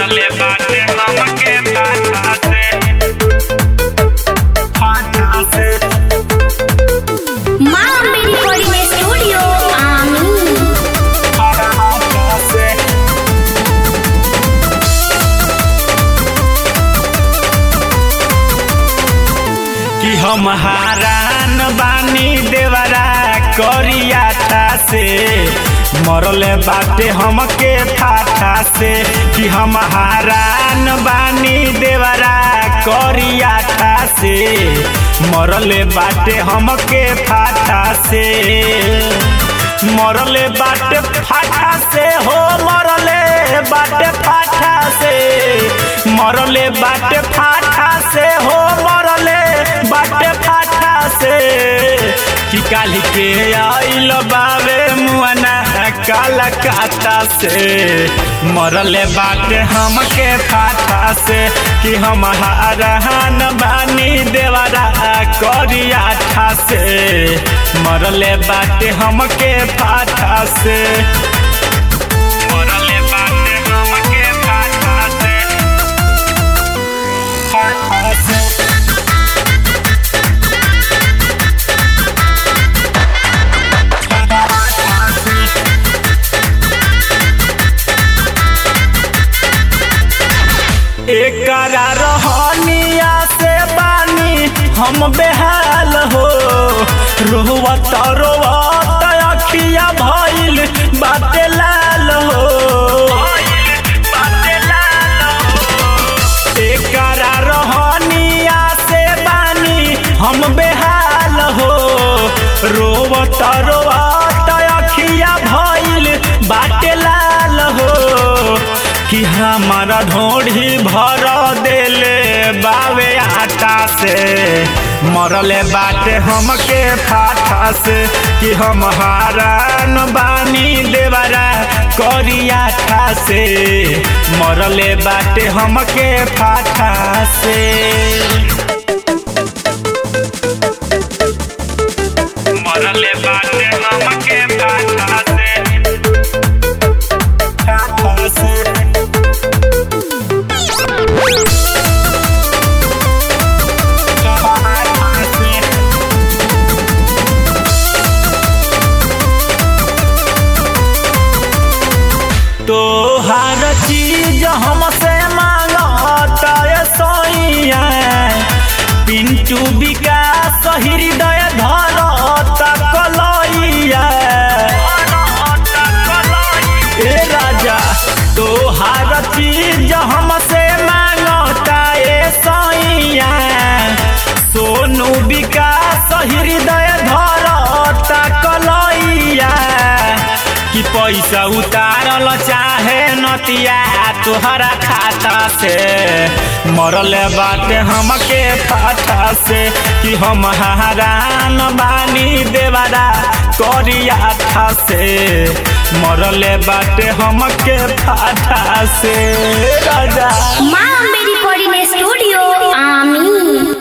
मरले बाटे हमके फाटा से फाटा से माँ अम्बे रिकॉर्डिंग स्टूडियो आमी फाटा से कि हम हारान बानी देवरा करियाठा से मरले बाटे हमके फाटा से कि हम हारान बानी देवरा करियाठा से मरले बाटे हमके फाटा से मरले बाटे फाटा से हो मरले बाटे फाटा से मरले बाटे फाटा से हो मरले बाटे फाटा से कि काली के आइल बावे मुआना काला काटा से मरले बाटे हमके फाटा से कि हम हारहान बानी देवरा करियाठा से मरले बाटे हमके फाटा से मरले बाटे हमके फाटा से फाटा से एकरा रहनिया से बानी हम बेहाल हो रोवत रोवत अखिया भइल बाटे लाल हो एकरा रहनिया से बानी हम बेहाल हो रोवत रोवत अखिया भइल बाटे लाल हो कि हमारा ढोढ़ी भर देले बावे आटा से मरले बाटे हमके फाटा से कि हम हारान बानी देवरा करियाठा से मरले बाटे हमके फाटा से मरले बाटे हमके फाटा से फाटा से तोहार चीज हमसे मांगता ये सोइया पिंटू विकास हृदय धरता कलैया ए राजा तोहार चीज हमसे मांगता ये सोइया सोनू विकास हृदय धरता कलैया कि पैसा उतारल चाहे नतिया तोहरा खाता से मरल बाटे हमके फाटा से कि हम हारान बानी देवरा करिया था से मरल बाटे हमके फाटा से राजा माँ अम्बे रिकॉर्डिंग स्टूडियो आमी